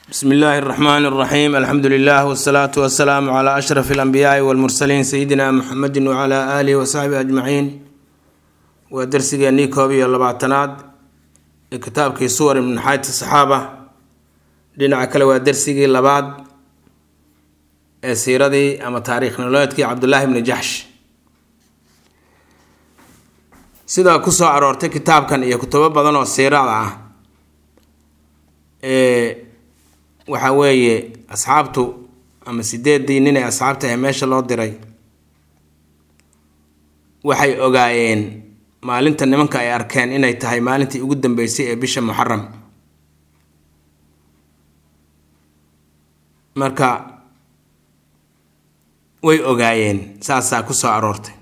bsmi illaahi اraxmaan اraxiim alxamdu lilah wsalaatu wasalaamu cla ashraf اlanbiyaai wاlmursaliin sayidina muxamedi wcla aalihi wasaxbihi ajmaciin waa darsigeennii koob iyo labaatanaad ee kitaabkii suwar ibn xayti saxaaba dhinaca kale waa darsigii labaad ee siiradii ama taariikh nololeedkii cabdullaahi bni jaxsh sidaa kusoo aroortay kitaabkan iyo kutubo badan oo siirada ah ee waxa weeye asxaabtu ama sideedii nin ee asxaabta ee meesha loo diray waxay ogaayeen maalinta nimanka ay arkeen inay tahay maalintii ugu dambeysay ee bisha muxaram marka way ogaayeen saasaa ku soo aroortay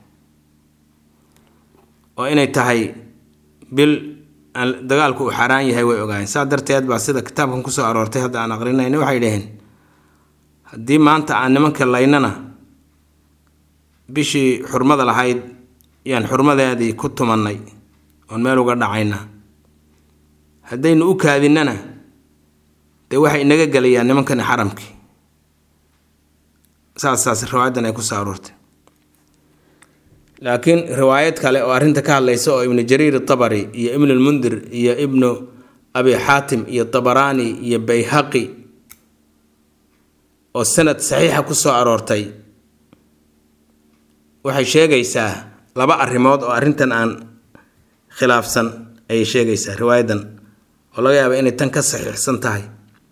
oo inay tahay bil dagaalku uu xaaraan yahay way ogaayeen saa darteed baa sida kitaabkan kusoo aroortay hadda aan aqrinayna waxay dhaheen haddii maanta aan nimanka laynana bishii xurmada lahayd yaan xurmadeedii ku tumannay oon meel uga dhacayna haddaynu u kaadinnana dee waxay inaga gelayaan nimankani xaramkii saasaas riwaayadan ay kusoo aroortay laakiin riwaayad kale oo arrinta ka hadlaysa oo ibnu jariir tabari iyo ibnu lmundir iyo ibnu abi xaatim iyo tabaraani iyo bayhaqi oo sanad saxiixa ku soo aroortay waxay sheegaysaa laba arrimood oo arrintan aan khilaafsan ayay sheegaysaa riwaayadan oo laga yaaba inay tan ka saxiixsan tahay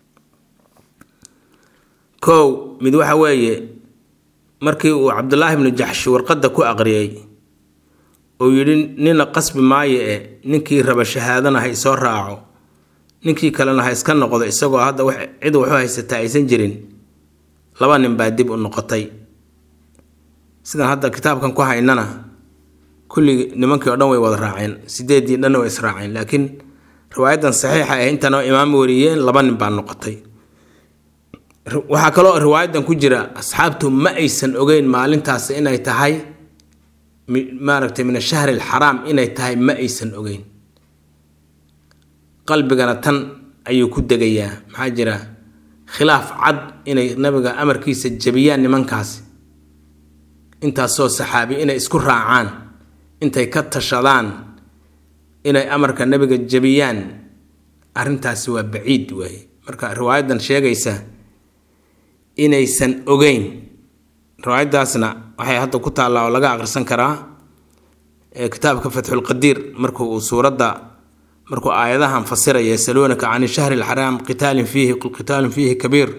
kow mid waxa weeye markii uu cabdulaahi ibnu jaxshi warqadda ku aqriyey uu yidhi nina qasbi maayo e ninkii raba shahaadana ha isoo raaco ninkii kalena ha iska noqdo isagoo hadda cid waxu haysataa aysan jirin laba nin baa dib u noqotay sidan hadda kitaabkan ku haynana kulligii nimankii oo dhan way wada raaceen sideedii dhanna way israaceen laakiin riwaayadan saxiixa ah intana imaam wariyeen laba nin baa noqotay waxaa kaloo riwaayadan ku jira asxaabtu ma aysan ogeyn maalintaas inay tahay maaragtay min ashahri alxaraam inay tahay ma aysan ogeyn qalbigana tan ayuu ku degayaa maxaa jira khilaaf cad inay nabiga amarkiisa jabiyaan nimankaasi intaasoo saxaabi inay isku raacaan intay ka tashadaan inay amarka nabiga jabiyaan arrintaasi waa baciid waaye marka riwaayadan sheegaysa inaysan ogeyn riwaayadaasna waxay hadda ku taallaa oo laga aqrisan karaa kitaabka fatxulqadiir marku uu suuradda markuu aayadahan fasiraya yasaluunaka can shahri alxaraam qitaalin fiihi qul qitaalun fiihi kabiir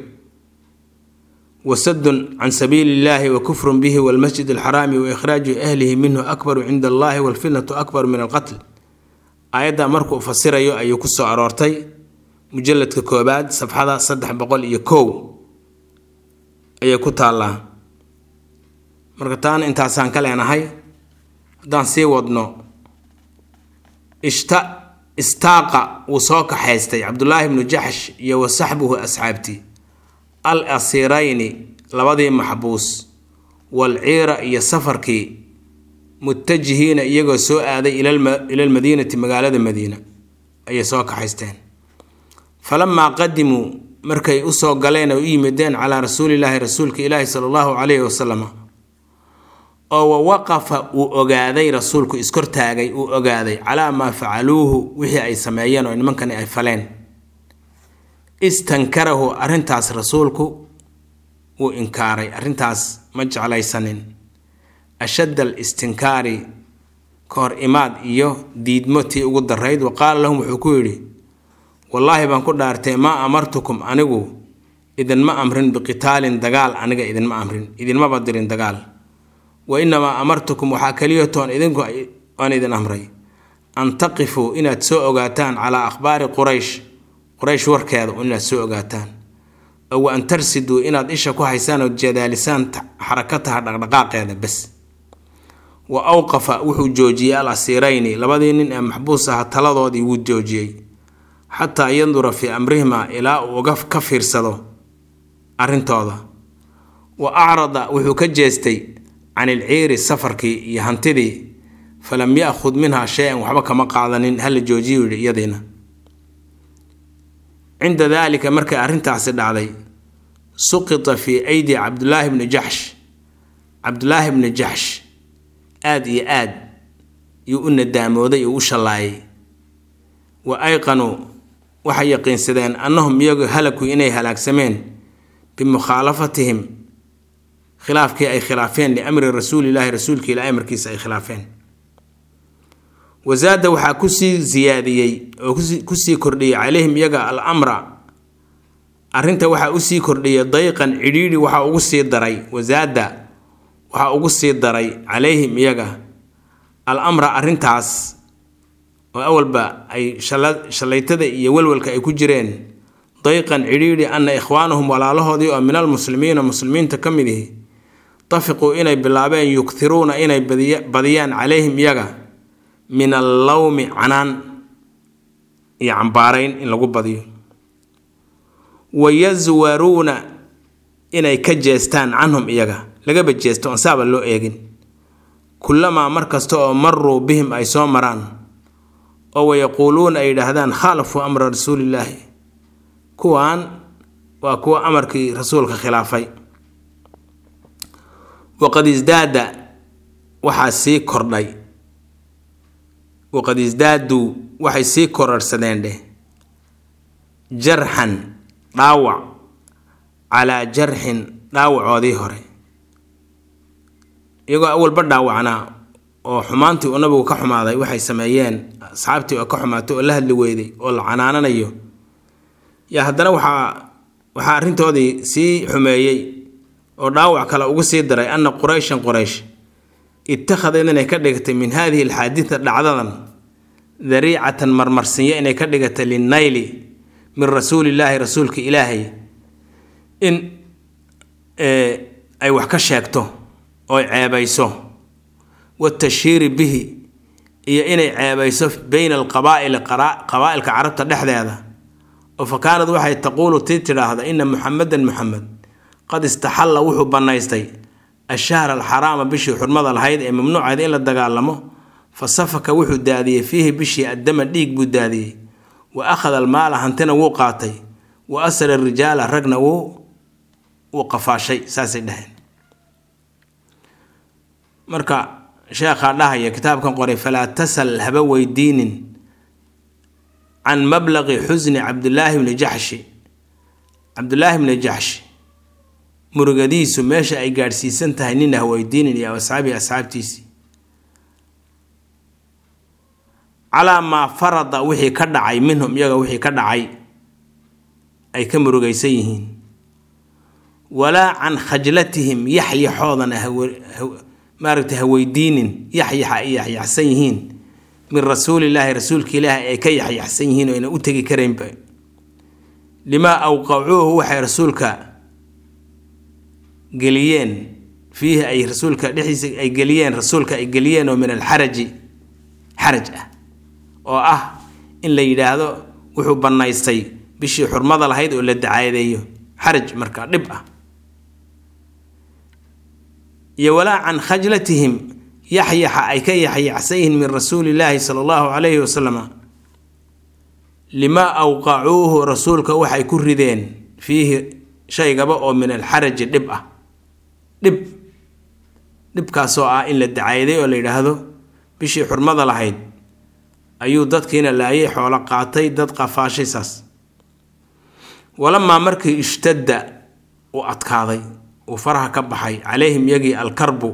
wasadun can sabiili illahi wa kufrun bihi walmasjid alxaraami wa ikhraaju ahlihi minhu akbaru cinda allahi walfitnatu akbaru min alqatl aayadda markuu fasirayo ayuu ku soo aroortay mujaladka koobaad safxada saddex boqol iyo kow ayay ku taallaa marka taana intaasaan ka leenahay haddaan sii wadno ishta istaaqa wuu soo kaxaystay cabdulaahi ibnu jaxsh iyo wa saxbuhu asxaabtii al asiirayni labadii maxbuus wal ciira iyo safarkii mutajihiina iyagoo soo aaday ilalmadiinati magaalada madiina ayay soo kaxaysteen falamaa qadimuu markay usoo galeen oo u yimideen calaa rasuulilaahi rasuulka ilaahi sala allahu calayhi wasalam oo wa waqafa uu ogaaday rasuulku iskortaagay uu ogaaday calaa maa facaluuhu wixii ay sameeyeen oo nimankani ay faleen istankarahu arrintaas rasuulku wuu inkaaray arrintaas ma jeclaysanin ashadd al istinkaari ka hor imaad iyo diidmo tii ugu darayd wa qaala lahum wuxuu ku yidhi wallaahi baan ku dhaartay maa amartukum anigu idinma amrin biqitaalin dagaal aniga idinma amrin idinmaba dirin dagaal wa inamaa amartukum waxaa keliyatoon idinku aan idin amray an taqifuu inaad soo ogaataan calaa akhbaari quraysh quraysh warkeeda inaad soo ogaataan oo wa an tarsiduu inaad isha ku haysaan oo jadaalisaan xarakataha dhaqdhaqaaqeeda bes wa awqafa wuxuu joojiyey al asiirayni labadii nin ee maxbuus aha taladoodii wuu joojiyey xataa yandura fii amrihima ilaa uu uga ka fiirsado arrintooda wa acrada wuxuu ka jeestay can ilciiri safarkii iyo hantidii falam yaakhud minhaa shay-an waxba kama qaadanin hala joojiyu yidhi iyadiina cinda daalika markay arrintaasi dhacday suqita fii aydi cabdulaahi bni jaxsh cabdulaahi bni jaxsh aada iyo aad yuu u nadaamooday oo u shallaayay wa ayqanuu waxay yaqiinsadeen annahum iyagu halaku inay halaagsameen bimukhaalafatihim khilaafkii ay khilaafeen liamri rasuulilaahi rasuulka ilaa amarkiisa ay khilaafeen wasaada waxaa kusii siyaadiyey oo kusii kordhiyey calayhim iyaga al amra arrinta waxaa usii kordhiyay dayqan cidhiidhi waxaa ugu sii daray wasaada waxaa ugu sii daray calayhim iyaga al amra arrintaas oo awalba ay shallaytada iyo walwalka ay ku jireen dayqan cidhiidhi anna ikhwaanahum walaalahoodii oo min almuslimiina muslimiinta ka mid ihi tafiquu inay bilaabeen yugtiruuna inay badiyaan calayhim iyaga min allawmi canaan iyo cambaarayn in lagu badiyo wayaswaruuna inay ka jeestaan canhum iyaga lagaba jeesto oon saaba loo eegin kullamaa mar kasta oo maruu bihim ay soo maraan oo wayaquuluuna ay yidhaahdaan khaalafuu amra rasuulillaahi kuwaan waa kuwa amarkii rasuulka khilaafay waqad isdaada waxaa sii kordhay waqad isdaaduu waxay sii korarhsadeen dheh jarxan dhaawac calaa jarxin dhaawacoodii hore iyagoo awalba dhaawacnaa oo xumaantii uu nabigu ka xumaaday waxay sameeyeen asxaabtii oo ka xumaatay oo la hadli weyday oo la canaananayo yaa haddana waxaa waxaa arrintoodii sii xumeeyey oo dhaawac kale ugu sii daray anna qurayshan quraysh ittakhadad inay ka dhigatay min haadihi alxaadida dhacdadan dariicatan marmarsinyo inay ka dhigatay linnayli min rasuulillaahi rasuulka ilaahay in ay wax ka sheegto oo ceebayso watashhiiri bihi iyo inay ceebayso beyna alqabaa'ili qabaa'ilka carabta dhexdeeda oo fa kaanad waxay taquulu tii tidhaahda ina muxamedan muxamed qad istaxalla wuxuu bannaystay ashahra alxaraama bishii xurmada lahayd ee mamnuucayd in la dagaalamo fa safaka wuxuu daadiyey fiihi bishii addama dhiig buu daadiyey wa akhada almaala hantina wuu qaatay wa asra rijaala ragna wuu wuu qafaashay saasay dhaheen marka sheekhaa dhahaya kitaabkan qoray falaa tasal haba weydiinin can mablaqi xusni cabdulaahi bni jaxshi cabdulaahi bni jaxshi murugadiisu meesha ay gaadhsiisan tahay nina ha weydiinin iyo asxaabihi asxaabtiisii calaa maa farada wixii ka dhacay minhum iyaga wixii ka dhacay ay ka murugaysan yihiin walaa can khajlatihim yaxyaxoodana maaragtay ha weydiinin yaxyaxa ay yaxyaxsan yihiin min rasuulillaahi rasuulka ilaahi ay ka yaxyaxsan yihiin oo ayna u tegi karaynba limaa awqacuuhu waxay rasuulka geliyeen fiihi ay rasuulka dhexdiisa ay geliyeen rasuulka ay geliyeen oo min alxaraji xaraj ah oo ah in la yidhaahdo wuxuu bannaystay bishii xurmada lahayd oo la dacaadeeyo xaraj marka dhib ah iyo walaa can khajlatihim yaxyaxa ay ka yaxyaxsan yihiin min rasuulillaahi sala allahu calayhi wasalam limaa awqacuuhu rasuulka waxay ku rideen fiihi shaygaba oo min alxaraji dhib ah dhib dhibkaasoo ah in la dacayday oo la yidhaahdo bishii xurmada lahayd ayuu dadkiina laayay xoolo qaatay dad qafaashay saas walamaa markii ishtadda uu adkaaday uu faraha ka baxay calayhim yagii alkarbu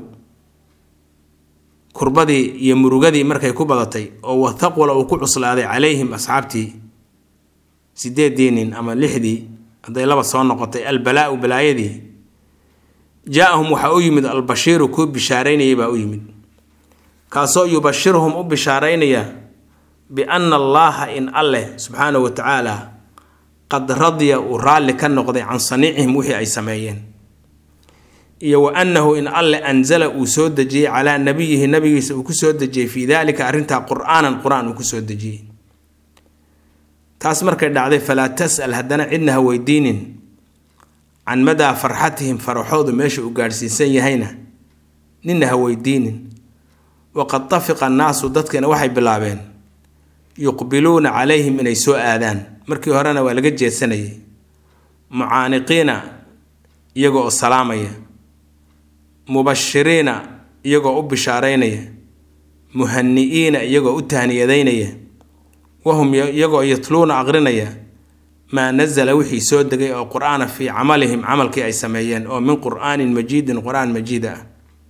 kurbadii iyo murugadii markay ku badatay oo wathaqula uu ku cuslaaday calayhim asxaabtii sideedii nin ama lixdii hadday laba soo noqotay albalaau balaayadii jaa-ahum waxaa u yimid albashiiru kuu bishaaraynayay baa u yimid kaasoo yubashiruhum u bishaaraynaya bianna allaaha in alleh subxaanahu wa tacaala qad radiya uu raalli ka noqday can saniicihim wixii ay sameeyeen iyo wa annahu in alle anzala uu soo dejiyey calaa nabiyihi nabigiisa uu ku soo dejiyey fii daalika arrintaa qur-aanan qur-aan uu ku soo dejiyey taas markay dhacday falaa tas'al haddana cidna ha weydiinin can madaa farxatihim faraxoodu meesha uu gaadhsiisan yahayna ninna ha weydiinin waqad tafiqa annaasu dadkina waxay bilaabeen yuqbiluuna calayhim inay soo aadaan markii horena waa laga jeedsanayay mucaaniqiina iyagoo oo salaamaya mubashiriina iyagoo u bishaaraynaya muhani-iina iyagoo u tahniyadaynaya wahum iyagoo yatluuna aqrinaya maa nazala wixii soo degay oo qur-aana fii camalihim camalkii ay sameeyeen oo min qur'aanin majiidin qur-aan majiida ah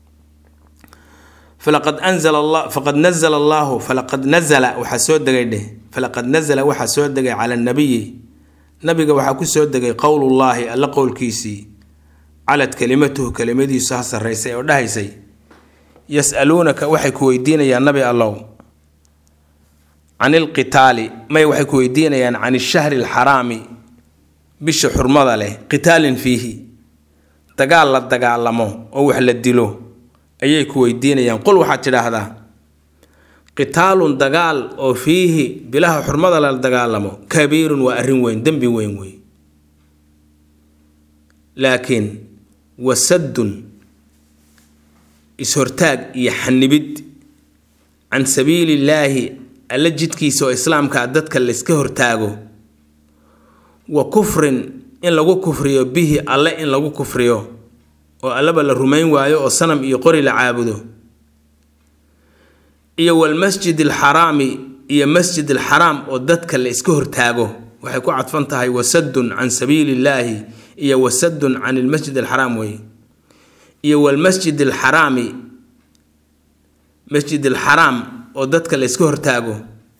falaqad anzala allah faqad nazala allahu falaqad nazala waxaa soo degay dheh falaqad nazala waxaa soo degay cala nabiyi nabiga waxaa ku soo degay qowlullaahi alla qowlkiisii calad kelimatuhu kelimadiisu ha sarraysay oo dhahaysay yas-aluunaka waxay ku weydiinayaan nabi allow can ilqitaali may waxay ku weydiinayaan can ishahri alxaraami bisha xurmada leh qitaalin fiihi dagaal la dagaalamo oo wax la dilo ayay ku weydiinayaan qul waxaad tidhaahdaa qitaalun dagaal oo fiihi bilaha xurmada la dagaalamo kabiirun waa arrin weyn dembi weyn wey laakiin wasaddun is-hortaag iyo xanibid can sabiilillaahi alla jidkiisa oo islaamkaa dadka layska hortaago wa kufrin in lagu kufriyo bihi alle in lagu kufriyo oo allaba la rumayn waayo oo sanam iyo qori la caabudo iyo walmasjid alxaraami iyo masjid alxaraam oo dadka la iska hortaago waxay ku cadfan tahay wasaddun can sabiilillaahi iyo wasaddun can ilmasjid alxaraam wey iyo walmasjid alxaraami masjid alxaraam oo dadka la iska hortaago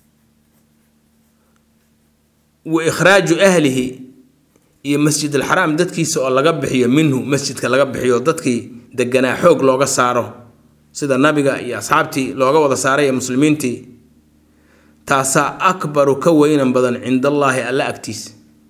wa ikhraaju ahlihi iyo masjid alxaraam dadkiisa oo laga bixiyo minhu masjidka laga bixiyo dadkii deganaa xoog looga saaro sida nabiga iyo asxaabtii looga wada saaray ee muslimiintii taasaa akbaru ka weynan badan cinda allaahi alla agtiisa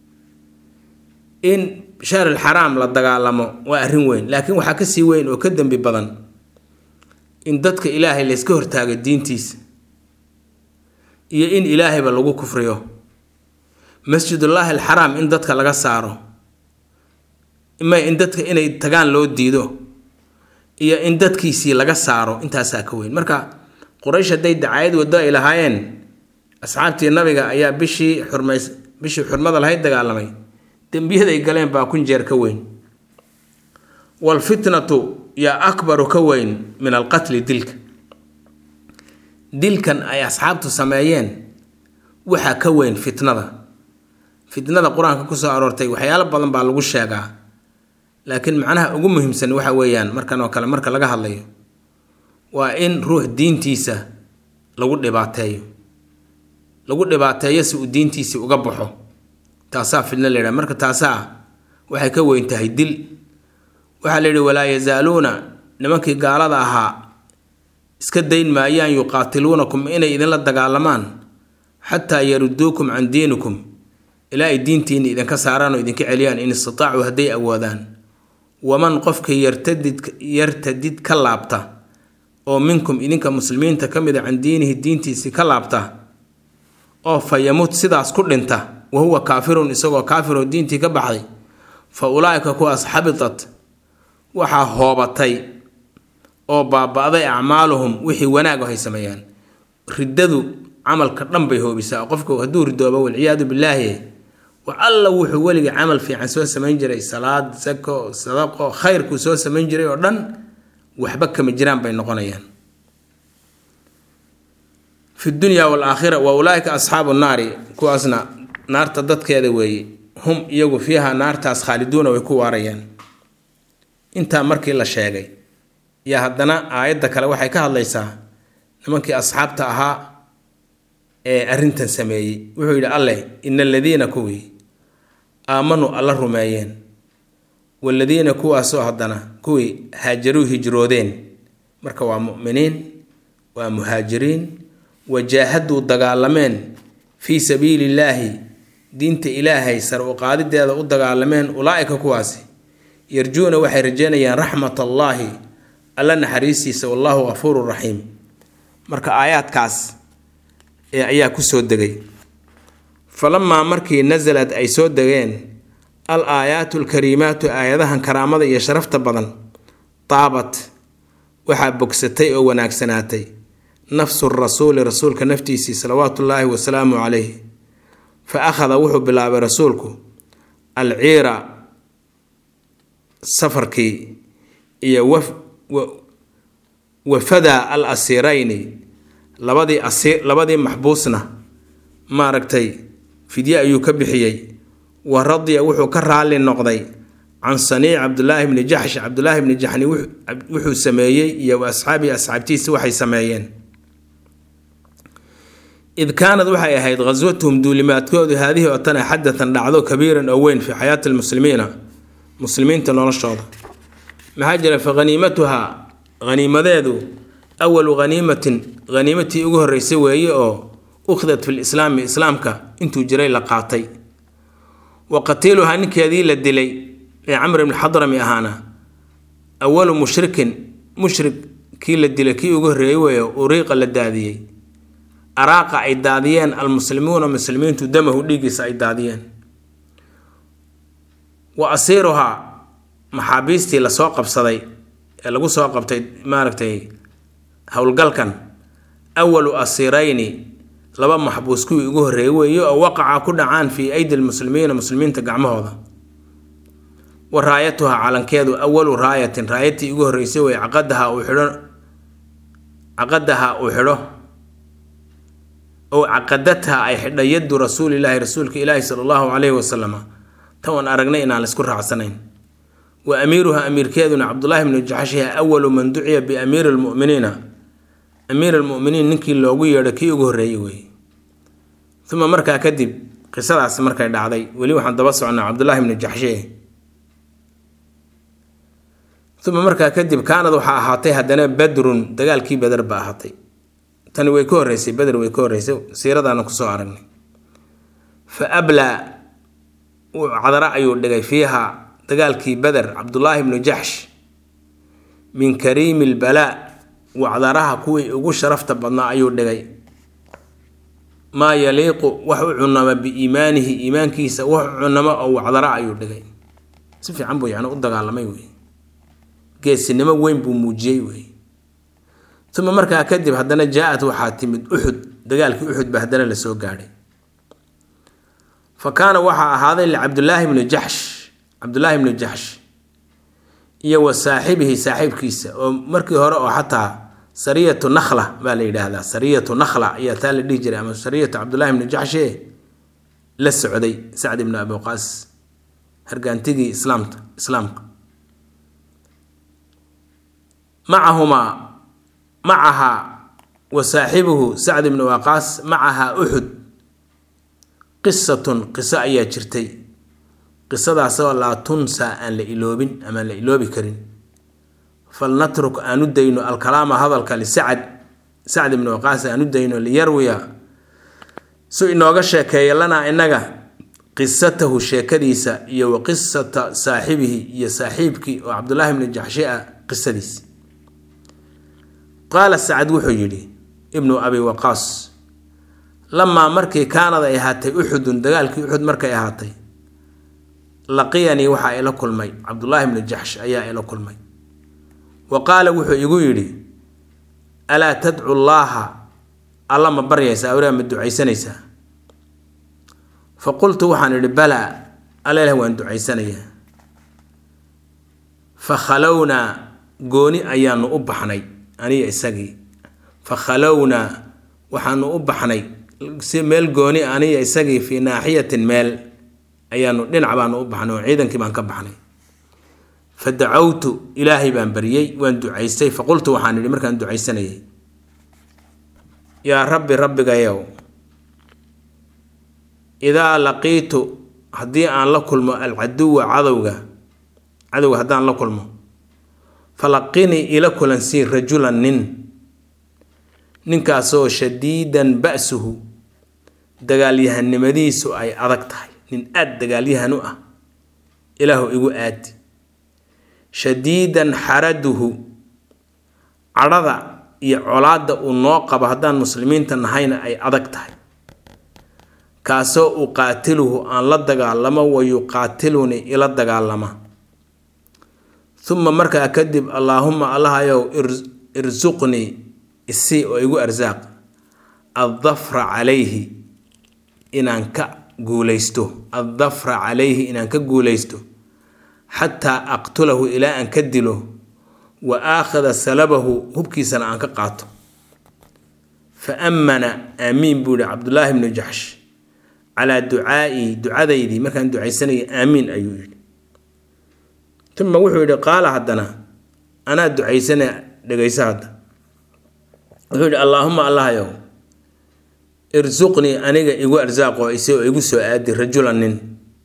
in shahr alxaraam la dagaalamo waa arrin weyn laakiin waxaa kasii weyn oo ka dembi badan in dadka ilaahay layska hortaago diintiisa iyo in ilaahayba lagu kufriyo masjidullaahi alxaraam in dadka laga saaro ima in dadka inay tagaan loo diido iyo in dadkiisii laga saaro intaasaa ka weyn marka quraysh hadday dacayad waddo ay lahaayeen asxaabtii nabiga ayaa bishii xurmays bishii xurmada lahayd dagaalamay dembiyaday galeen baa kun jeer ka weyn waalfitnatu yaa akbaru ka weyn min alqatli dilka dilkan ay asxaabtu sameeyeen waxaa ka weyn fitnada fitnada qur-aanka kusoo aroortay waxyaalo badan baa lagu sheegaa laakiin macnaha ugu muhiimsan waxa weeyaan markan oo kale marka laga hadlayo waa in ruux diintiisa lagu dhibaateeyo lagu dhibaateeyo si uu diintiisii uga baxo taasaa fitno la yidhaha marka taasaa waxay ka weyn tahay dil waxaa la yidhi walaa yazaaluuna nimankii gaalada ahaa iska dayn maayaan yuqaatiluunakum inay idinla dagaalamaan xataa yaruduukum can diinikum ilaa ay diintiinni idinka saaraan oo idinka celiyaan in istitaacuu hadday awoodaan waman qofka yartadid yartadid ka laabta oo minkum idinka muslimiinta ka mid a can diinihi diintiisii ka laabta oo fa yamut sidaas ku dhinta wa huwa kaafirun isagoo kaafiroo diintii ka baxday fa ulaa'ika kuwaas xabitat waxaa hoobatay oo baaba-day acmaaluhum wixii wanaago hay sameeyaan riddadu camalka dhan bay hoobisaa qofku hadduu ridoobo walciyaadu billaahi wax alla wuxuu weliga camal fiican soo samayn jiray salaad sako sadaqo khayrkuu soo samayn jiray oo dhan waxba kama jiraan bay noqonayaan fi dunya waalaakhira wa ulaaika asxaabu naari kuwaasna naarta dadkeeda weeye hum iyagu fiiha naartaas khaaliduuna way ku waarayaan intaa markii la sheegay iyo haddana aayadda kale waxay ka hadlaysaa nimankii asxaabta ahaa ee arrintan sameeyey wuxuu yidhi alleh ina aladiina kuwii aamanuu alla rumeeyeen waaladiina kuwaasoo haddana kuwii haajaruu hijroodeen marka waa mu'miniin waa muhaajiriin wajaahaduu dagaalameen fii sabiili illaahi diinta ilaahay sar u qaadideeda u dagaalameen ulaa'ika kuwaasi yarjuuna waxay rajeynayaan raxmat allaahi alla naxariistiisa wallaahu gafuuru raxiim marka aayaadkaas ee ayaa ku soo degay falamaa markii nasalad ay soo degeen al aayaatu alkariimaatu aayadahan karaamada iyo sharafta badan taabat waxaa bogsatay oo wanaagsanaatay nafsu rasuuli rasuulka naftiisii salawaatu ullaahi wasalaamu calayh fa akhada wuxuu bilaabay rasuulku alciira safarkii iyo wafada al asiirayni labadii asiir labadii maxbuusna maaragtay fidye ayuu ka bixiyey wa radiya wuxuu ka raali noqday can saniic cabdulaahi bni jaxsh cabdulaahi bni jaxni wuxuu sameeyey iyo wa asxaabii asxaabtiisa waxay sameeyeen id kaanad waxay ahayd khaswatuhum duulimaadkoodu haadihii oo tan xadatan dhacdo kabiiran oo weyn fii xayaati lmuslimiina muslimiinta noloshooda maxaa jira fa haniimatuha haniimadeedu awalu haniimatin haniimatii ugu horreysay weeye oo ukhdat fi lislaami islaamka intuu jiray la qaatay wa qatiiluhaa ninkeedii la dilay ee camr ibni xadrami ahaana awalu mushrikin mushrik kii la dilay kii ugu horreeyey weeye uriiqa la daadiyey araaqa ay daadiyeen almuslimuuna muslimiintu damahu dhiiggiisa ay daadiyeen wa asiiruhaa maxaabiistii lasoo qabsaday ee lagu soo qabtay maaragtay howlgalkan awalu asiirayni laba maxbuus kuwii ugu horreeyey weeye oo waqaca ku dhacaan fii aydi lmuslimiina muslimiinta gacmahooda wa raayatuha calankeedu awalu raayatin raayatii ugu horreysay weye caqadaha uu xidho caqadaha uu xidho ow caqadatha ay xidha yaddu rasuulilaahi rasuulka ilaahi sala allahu caleyhi wasalama tan waan aragnay inaan laisku raacsanayn wa amiiruha amiirkeeduna cabdulaahi bnu jaxshiha awalu man duciya biamiiri lmuminiina amiir almuminiin ninkii loogu yeedho kii ugu horreeyey weeye uma markaa kadib qisadaas markay dhacday weli waxaan daba socnaa cabdulaahi bnu jaxshe uma markaa kadib kaanad waxaa ahaatay haddana badrun dagaalkii beder ba ahaatay tani way ka horreysay beder way ka horreysay siiradaana kusoo aragnay fa ablaa cadara ayuu dhigay fiiha dagaalkii beder cabdulaahi bnu jaxsh min kariimi lbalaa wacdaraha kuwii ugu sharafta badnaa ayuu dhigay maa yaliiqu wax u cunama biiimaanihi iimaankiisa wax u cunamo oo wacdara ayuu dhigay si fiican buu yani u dagaalamay wey geesinimo weyn buu muujiyey wey uma markaa kadib haddana jaa-at waxaa timid uxud dagaalkii uxud ba haddana lasoo gaadhay fa kaana waxaa ahaaday licabdulaahi bni jaxsh cabdulaahi bni jaxsh iyo wa saaxibihi saaxiibkiisa oo markii hore oo xataa sariyatu nakhla baa la yidhaahdaa sariyatu nakhla ayaa taa la dhihi jiray ama sariyatu cabdulaahi bni jaxshe la socday sacd ibni abi waqaas hargaantigii islaamta islaamka macahumaa macahaa wa saaxibuhu sacd ibni waqaas macahaa uxud qisatun qiso ayaa jirtay qisadaasoo laa tunsaa aan la iloobin amaan la iloobi karin falnatruk aan u dayno alkalaama hadalka lisacad sacd ibni waqaas aan u dayno liyarwiya su inooga sheekeeya lanaa innaga qisatahu sheekadiisa iyo wa qisata saaxibihi iyo saaxiibkii oo cabdulaahi bni jaxshi ah qisadiisi qaala sacad wuxuu yidhi ibnu abi waqaas lamaa markii kaanad ay ahaatay uxudun dagaalkii uxud markay ahaatay laqiyanii waxaa ila kulmay cabdulaahi bni jaxsh ayaa ila kulmay wa qaala wuxuu igu yidhi alaa tadcu llaaha alla ma baryaysaa awraa ma ducaysanaysaa fa qultu waxaan idhi balaa alleleh waan ducaysanayaa fa khalownaa gooni ayaanu u baxnay aniga isagii fa khalownaa waxaanu u baxnay si meel gooni aniga isagii fii naaxiyatin meel ayaanu dhinac baanu u baxnay oo ciidankii baan ka baxnay fa dacawtu ilaahay baan baryey waan ducaystay fa qultu waxaan idhi markaan ducaysanayay yaa rabbi rabbigayow idaa laqiitu haddii aan la kulmo alcaduwa cadowga cadowga haddaan la kulmo falaqinii ila kulansii rajulan nin ninkaasoo shadiidan ba-suhu dagaalyahanimadiisu ay adag tahay nin aada dagaalyahan u ah ilaahu igu aadi shadiidan xaraduhu cadhada iyo colaadda uu noo qabo haddaan muslimiinta nahayna ay adag tahay kaasoo uqaatiluhu aan la dagaalamo wa yuqaatilunii ila dagaalama uma markaa kadib allaahuma allahayow irsuqnii isii oo igu arsaaq addafra calayhi inaan ka guulaysto addafra calayhi inaan ka guulaysto xataa aqtulahu ilaa aan ka dilo wa aakhida salabahu hubkiisana aan ka qaato fa ammana aamiin buu yihi cabdullaahi bnu jaxsh calaa ducaa'ii ducadaydii markaan ducaysanayay aamiin ayuu yidhi uma wuxuu yidhi qaala haddana anaa ducaysana dhegayso hadda wuxuu yidhi allaahuma allahyow irsuqnii aniga igu arsaaqoo ise oo igu soo aadi rajulan nin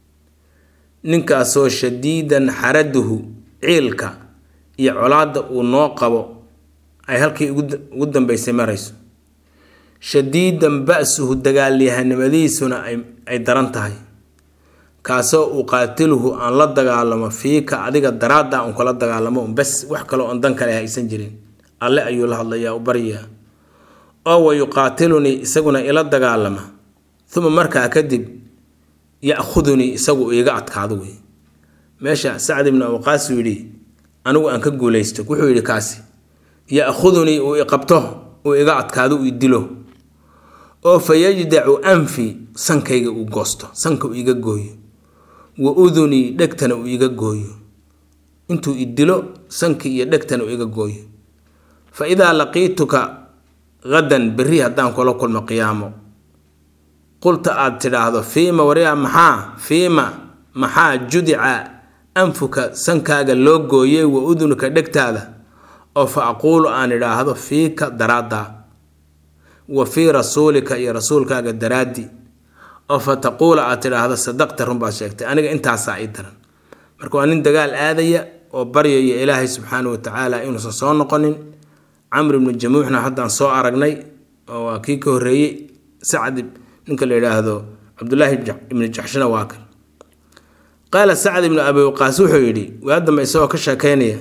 ninkaasoo shadiidan xaraduhu ciilka iyo colaadda uu noo qabo ay halkii ugu dambeysay marayso shadiidan ba-suhu dagaalyahanimadiisuna ay daran tahay kaasoo uqaatiluhu aan la dagaalamo fiika adiga daraadda un kula dagaalamo un bas wax kale oon dan kale haysan jirin alle ayuu la hadlayaa u baryaa oo wa yuqaatilunii isaguna ila dagaalama uma markaa kadib ya-khudunii isagu iiga adkaado wey meesha sacd ibnu awqaas uu yidhi anigu aan ka guulaysto wuxuu yidhi kaasi ya-khudunii uu iqabto uu iga adkaado uu idilo oo fa yajdacu anfi sankayga uu goosto sanka uu iga gooyo wa udunii dhegtana uu iga gooyo intuu idilo sankii iyo dhegtana uu iga gooyo fa idaa laqiituka hadan berri haddaan kula kulmo qiyaamo qulta aad tidhaahdo fiima waryaa maxaa fiima maxaa judica anfuka sankaaga loo gooyey wa udunuka dhegtaada oo fa aquulu aan idhaahdo fiika daraaddaa wa fii rasuulika iyo rasuulkaaga daraaddi oo fa taquula aad tidhaahdo sadaqta runbaad sheegtay aniga intaasaa ii daran marka waa nin dagaal aadaya oo baryaya ilaahay subxaana wa tacaala inuusan soo noqonin camr ibnu jamuuxna haddaan soo aragnay oo waa kii ka horreeyey sacd ninka la yidhaahdo cabdulaahi ibnu jaxshina waa kan qaala sacd ibnu abi waqaas wuxuu yidhi waa dambe isagoo ka sheekeynaya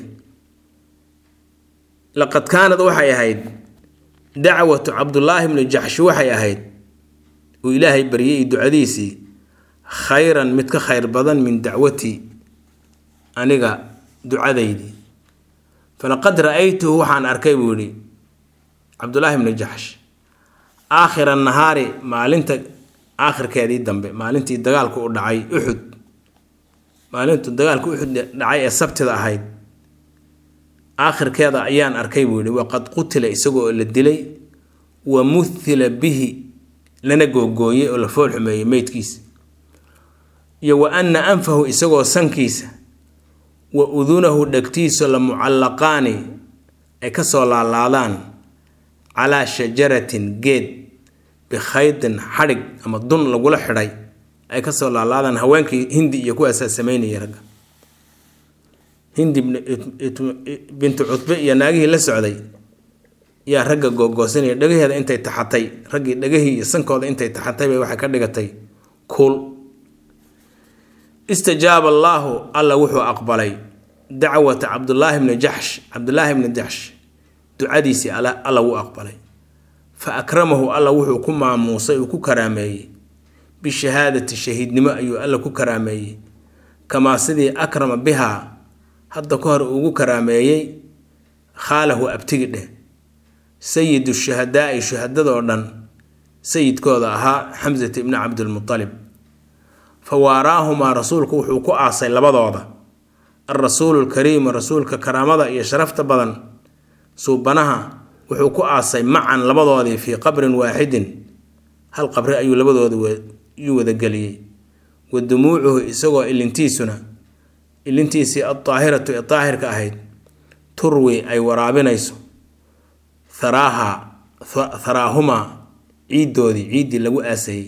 laqad kaanad waxay ahayd dacwatu cabdulaahi ibnu jaxshi waxay ahayd uu ilaahay baryay ducadiisii khayran mid ka khayr badan min dacwatii aniga ducadaydii falaqad ra-aytuhu waxaan arkay buu yidhi cabdulaahi ibnu jaxsh aakhira nahaari maalinta aakhirkeedii dambe maalintii dagaalku u dhacay uxud maalintu dagaalku uxud dhacay ee sabtida ahayd aakhirkeeda ayaan arkay buu yihi waqad qutila isagoo la dilay wa muthila bihi lana googooyey oo la fool xumeeyey meydkiisa iyo wa anna anfahu isagoo sankiisa wa udunahu dhegtiisa la mucallaqaani ay kasoo laalaadaan calaa shajaratin geed bikhaydin xadhig ama dun lagula xidhay ay kasoo laalaadaan haweenkii hindi iyo kuwaasaa sameynaya ragga hindi bintu cutbe iyo naagihii la socday yaa ragga googoosanaya dhagaheeda intay taxatay raggii dhagahii iyo sankooda intay taxatay bay waxay ka dhigatay kuul istajaaba allaahu alla wuxuu aqbalay dacwata cabdulaahi bni jaxsh cabdulaahi bni jaxsh ducadiisii alla wuu aqbalay fa akramahu alla wuxuu ku maamuusay uu ku karaameeyey bishahaadati shahiidnimo ayuu alla ku karaameeyey kamaa sidii akrama bihaa hadda ka hor ugu karaameeyey khaalahu abtigi dheh sayidu shuhadaai shuhadadoo dhan sayidkooda ahaa xamsata ibni cabdilmutalib fa waaraahumaa rasuulku wuxuu ku aasay labadooda alrasuulu lkariimu rasuulka karaamada iyo sharafta badan suubanaha wuxuu ku aasay macan labadoodii fii qabrin waaxidin hal qabri ayuu labadooda yuu wadageliyey wa dumuucuhu isagoo ilintiisuna ilintiisii aldaahiratu ee daahirka ahayd turwi ay waraabinayso haraaha haraahumaa ciiddoodii ciiddii lagu aasayey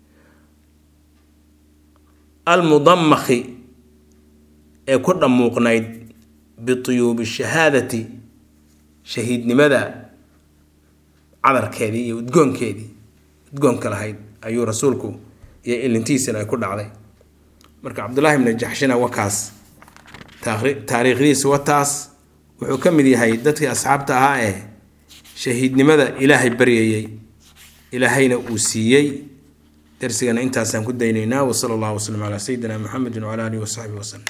almudamakhi ee ku dhammuuqnayd bituyuubi shahaadati shahiidnimada cadarkeedii iyo udgoonkeedii udgoonka lahayd ayuu rasuulku iyo ilintiisina ay ku dhacday marka cabdulaahi bni jaxshina wakaas taariikhdiisa wataas wuxuu ka mid yahay dadkii asxaabta ahaa ee shahiidnimada ilaahay baryayey ilaahayna uu siiyey darsigana intaasaan ku daynaynaa wasala allahu waslm calaa sayidina muxamedi wcala alihi wasaxbihi waslem